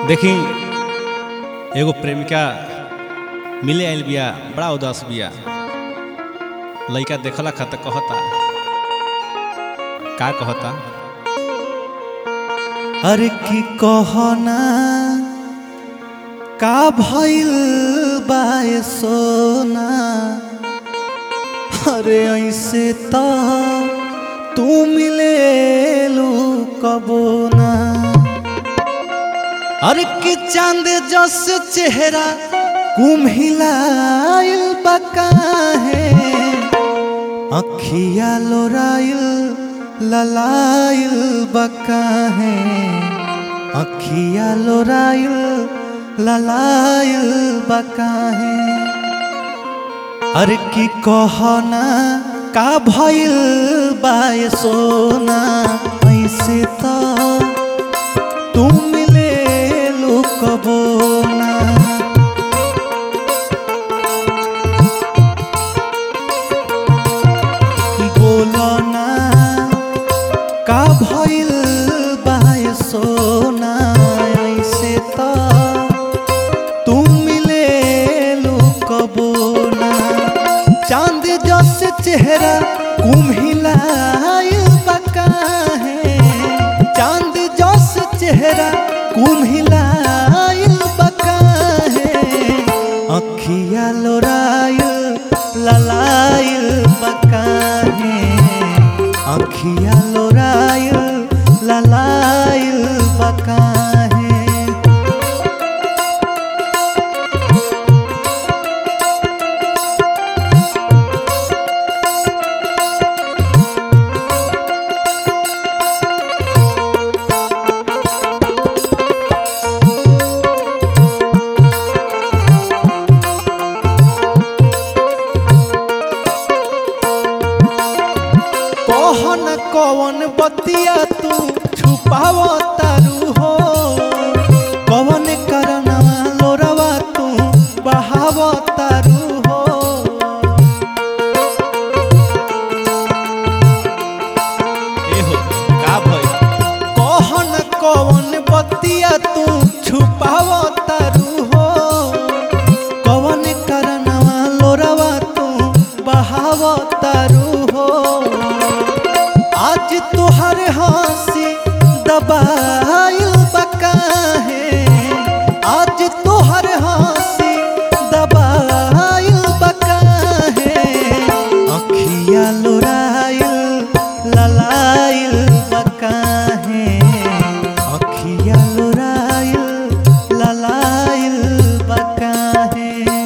देखी एगो प्रेमिका मिले आइल बिया बड़ा उदास बिया लइका देखला खत कहता का कहता अरे की कहना का भइल बाए सोना अरे ऐसे त तू मिलेलू कबो ना अरे की चांद जस चेहरा कुम्हिलाइल बकाहे अखिया लोराइल ललाइल बकाहे अखिया लोराइल ललाइल बकाहे अरे की कहना का भइल बाय सोना ऐसे त तू मिले कबो ना बोलो ना का भइल बाय सोना ऐसे त तू मिले कबो ना चांद जस चेहरा कुम्हिलाइल बकाहे चांद जस चेहरा कुम्हिलाइल बकाहे अखिया लोराइल ललाइल बकाहे अखिया लोराइल ललाइल बकाहे कहन कवन बतिया तू छुपाव तारू हो कवन करनवा लोरवा तू बहाव तारू हो ए हो का भइल कहन कवन बतिया तू छुपाव तारू हो कवन करनवा लोरवा तू बहाव तारू हो आज तुहर हंसी दबाइल बकाहे आज तुहर हंसी दबाइल बकाहे अखिया लोराइल ललाइल बकाहे अखिया लोराइल ललाइल बकाहे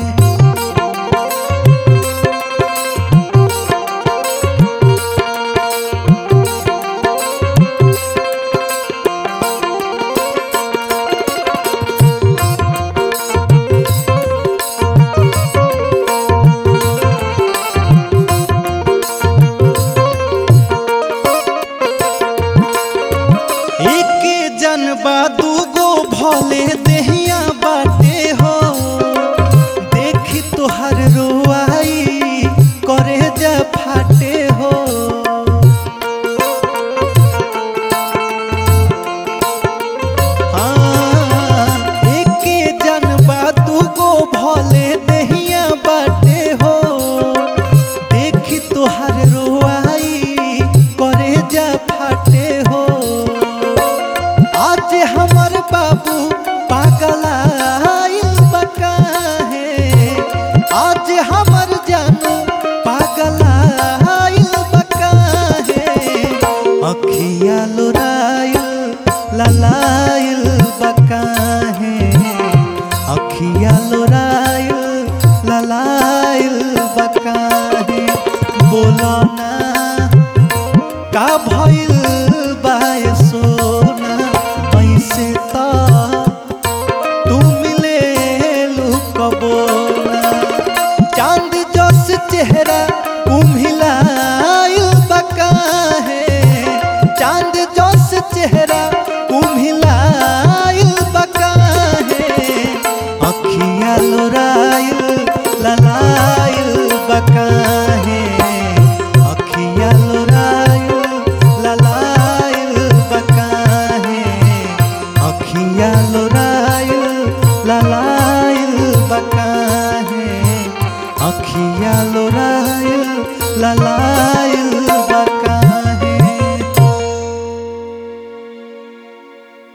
एक जनबा दूगो भले देहिया बाटे हो देखी तोहर रोआई करे जा फाटे हो हाँ, एके जनबा दूगो भले देहिया बाटे हो देखी तोहर रोआई करे जा फाटे हो आज हमर बाबू पागलाइल बकाहे आज हमर जानू पागलाइल बकाहे अखिया लोराइल ललाइल बकाहे अखिया लोराइल ललाइल बकाहे बोलो ना का भइल बाय सोना ऐसे त तू मिले कबो ना चांद जस चेहरा कुम्हिलाइल बकाहे चांद जस चेहरा कुम्हिलाइल बकाहे अखिया लोराइल ललाइल बकाहे अखिया लोराइल ललाइल बकाहे अखिया लोराइल ललाइल बकाहे अखिया लोराइल ललाइल